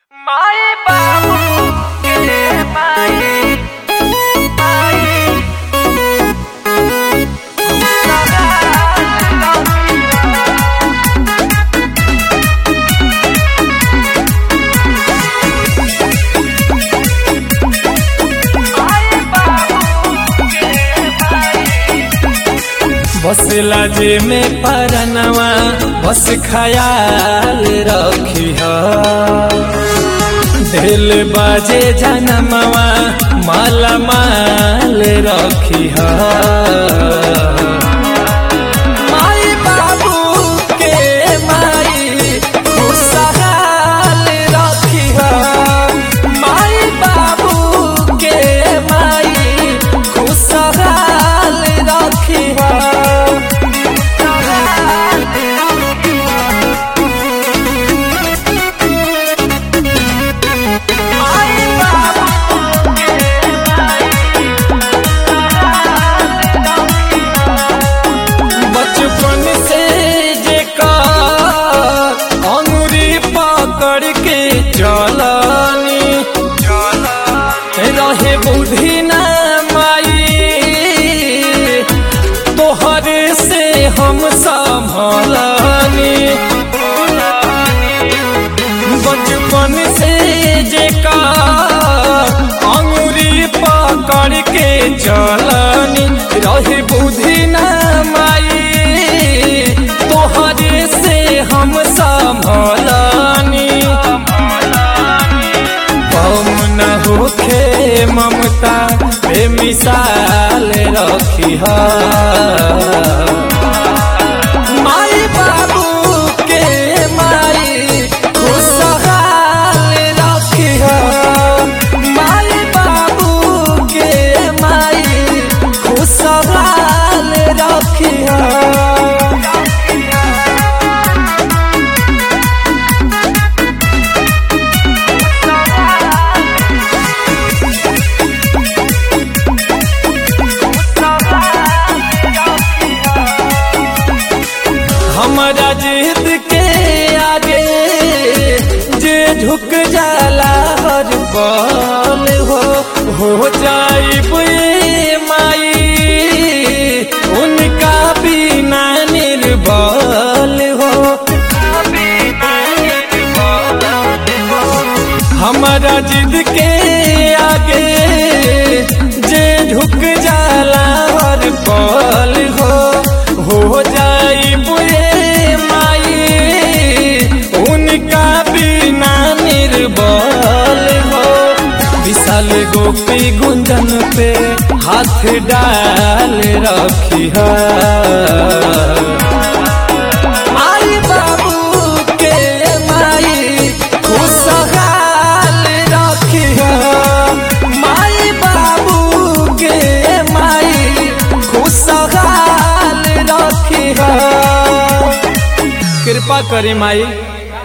माई बाबू के माई माई बसला जे में परनवा बस खयाल रखी दिल बाजे जनमवा माला माल रखी माई बाबू के माई खुशहाल रखी माई बाबू के माई खुशहाल रखी माई बाबू के बचपन से जेका अंगुरी पकड़ के चलनी रहे बुद्धि न माई तोहरे से हम संभलनी बचपन से जेका अंगुरी पकड़ के चलनी रहे बुद्धि न माई तोहरे से हम संभलनी कम न होखे ममता पे मिसाल रखी माई बाबू के माई खुशहाल रखी माई बाबू के माई खुशहाल रखी हमारा जिद के आगे जे झुक जाला हर पल हो हो जाइब ये माई उनका बिना निर्बल हो हमारा जिद के आगे जे झुक जाला हर पल हो हो जाई बुए माई उनका बिना निर्बल हो विशाल गोपी गुंजन पे हाथ डाल रखी है माई बाबू के माई खुशहाल रखी माई बाबू के माई खुशहाल रखी कृपा करी माई